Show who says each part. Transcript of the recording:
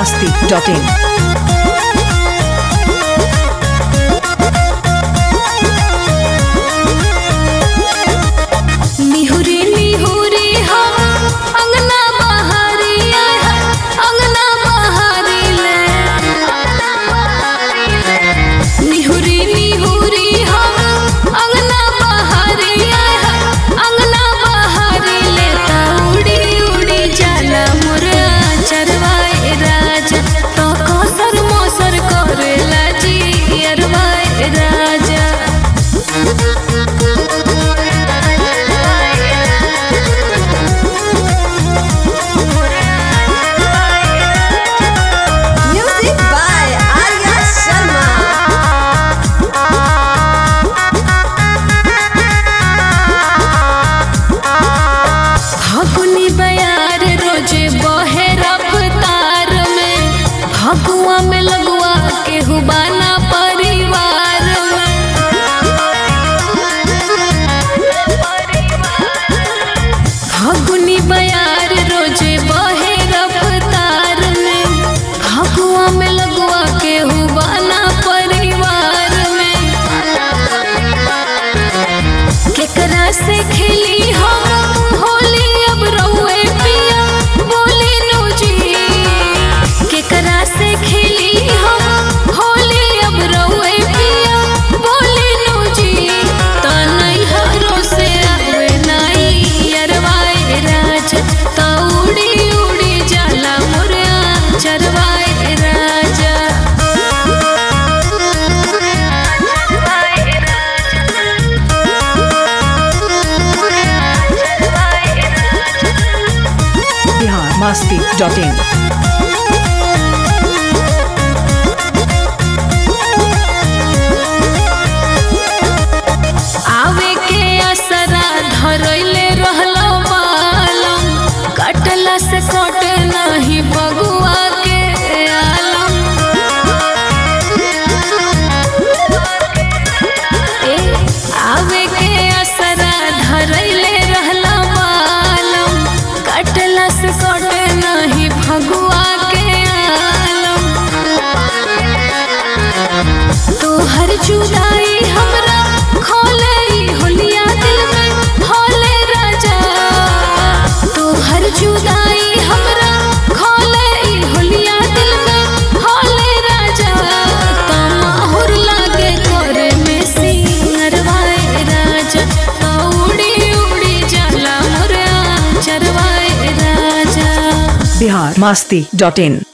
Speaker 1: masti.in.
Speaker 2: निहुरी निहुरी हम अंगना बहारी आय हाय, अंगना बहारी ले निहुरी निहुरी हम अंगना बहारी आय हाय, अंगना बहारी ले ता उड़ी उड़ी जाला मुरा चरवाए राजा तो कसर मोसर करेला जी अरवाए राजा
Speaker 3: Music by Arya Sharma.
Speaker 2: फगुनी बयार रोजे बहे रफ्तार में फगुआ में लगुआ के हुबाना परिवार में फगुनी बयार रोजे बहे रफ्तार में फगुआ में लगुआ के हुबाना परिवार में केकरा से खेली हम होली अब रउए पिया बोली नु जी केकरा से खेली हम होली अब रउए पिया बोली नु जी त नैहरो से आवे नाई अरवाए राज त उड़ी उड़ी जाला मोरा चरवाए राजा
Speaker 1: Bihar masti.in.
Speaker 2: आवे के असरा धरैले रहलो बालम कटला से कटे नहीं बगुआ के आलम ए आवे के असरा धरैले रहलो बालम कटला से कटे नहीं भगुआ के आलम तोहर जुदाई हमरा खोले ई होलिया दिल में होले राजा तोहर जुदाई हमरा खोले ई होलिया दिल में होले राजा तमाहुर लागे करे में सिंगरवाए राजा तो उड़ी उड़ी जाला मोरा चरवाए राजा
Speaker 1: Bihar masti.in.